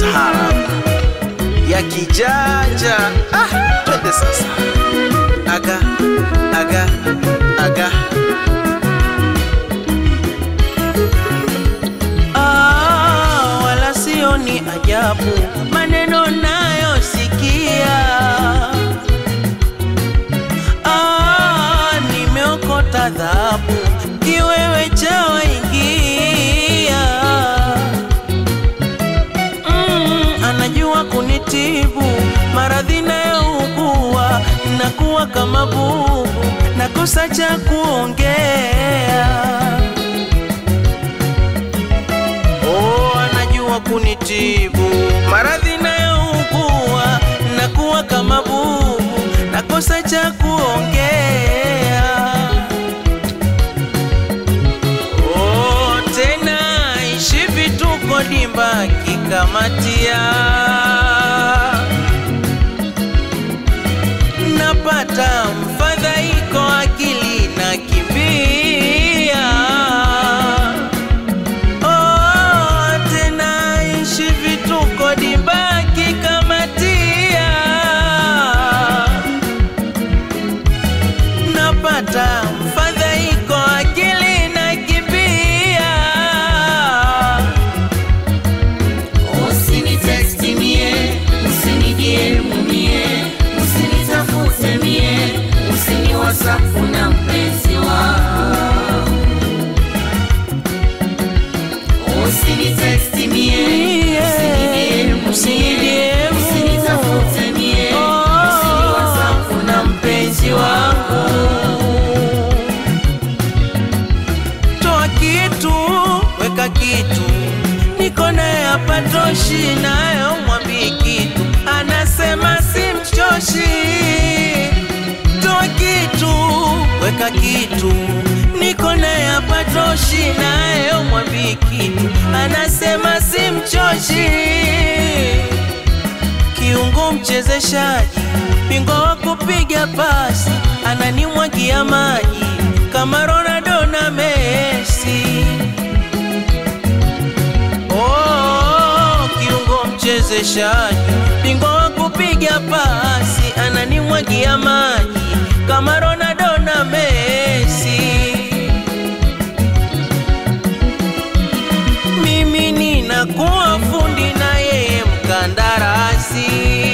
tahara ya kijanja. Ah, twende sasa, aga aga aga Ah, wala sio ni ajabu maneno nayosikia. Ah, nimeokota dhahabu kiwewe chawaingia. Mm, anajua kunitibu maradhi nayougua, nakuwa kama bubu, nakosa cha kuongea. Oh, anajua kunitibu maradhi nayougua, nakuwa kama bubu, nakosa cha kuongea. Oh, tena ishi vituko dimba kikamatia, napata mfadhaiko, akili na kimbia Oh, tena ishi vituko dibaki kamatia, napata mfadhaiko akili na kibia. Usinitexti mie, usinijie mumie, usinitafute mie, usini whatsapp na mpenzi wangu. Usinitexti mie, usinijie mumie, usinitafute mie, usini whatsapp na mpenzi wangu. Toa kitu, weka kitu, niko naye hapa toshi, nayo mwambii kitu, anasema simchoshi. Toa kitu, weka kitu, niko naye hapa toshi, nayo mwambii kitu, anasema simchoshi kiungo mchezeshaji, bingwa wa kupiga pasi, ananimwagia maji kama Ronaldo na Messi. Oh, kiungo mchezeshaji, bingwa wa kupiga pasi, ananimwagia maji kama Ronaldo na Messi. mimi ninakuwa fundi na yeye mkandarasi,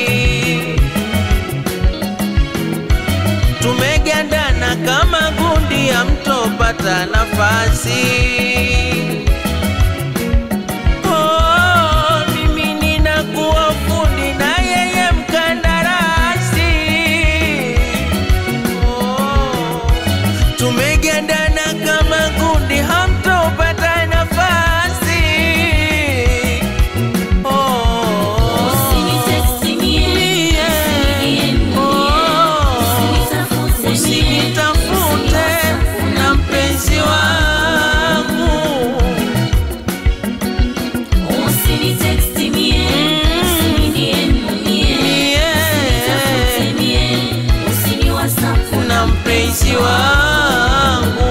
tumegandana kama gundi, hamtopata nafasi. Oh, mimi ninakuwa fundi na yeye mkandarasi. Oh, tumegandana kama gundi, hamtopata nafasi. Oh, Usinitexti mie, usinijie mumie, usinitafute mie, usinitafute na mpenzi wangu. Usinitexti mie, usinijie mumie, usinitafute mie, usini whatsapp na mpenzi wangu.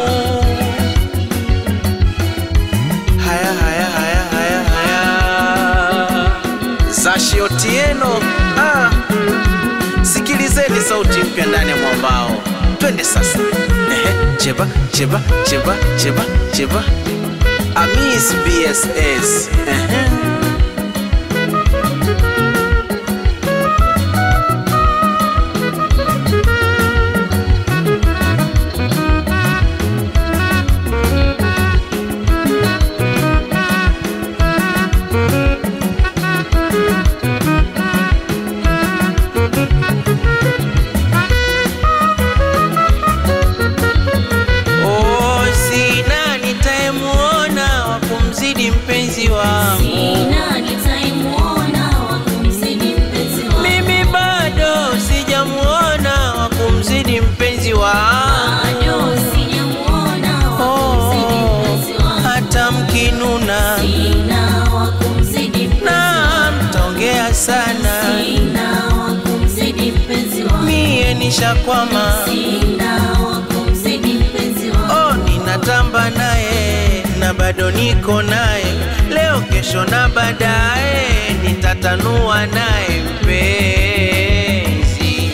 haya haya haya haya haya Zashi Otieno ah. Sikilizeni sauti mpya ndani ya mwambao, twende sasa. Ehe, cheba cheba cheba cheba cheba Amis BSS Ehe. Oh, sina nitayemuona wa kumzidi mpenzi wangu. Sina nitaimuona wa kumzidi mpenzi wangu. Mimi bado sijamuona wa kumzidi mpenzi wangu. Bado sijamuona wa kumzidi mpenzi wangu. hata mkinuna Sina wa kumzidi mpenzi na wangu. mtaongea sana, Sina wa kumzidi mpenzi wangu. mie nishakwama. Sina wa kumzidi mpenzi wangu. Oh, ninatamba naye na bado niko naye, leo kesho na baadaye nita nitatanua naye mpenzi.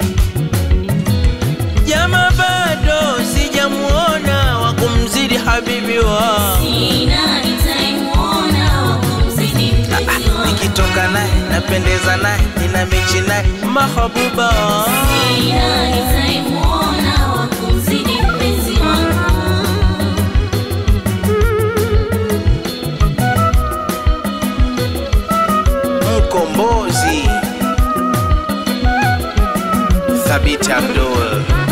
Jama bado sijamuona wa kumzidi habibi wa Sina nitaimuona wa kumzidi mpenzi wangu. nikitoka naye napendeza naye nina mechi naye mahabuba. Sina nitaimuona wa kumzidi mpenzi wangu. mkombozi Thabiti Abdul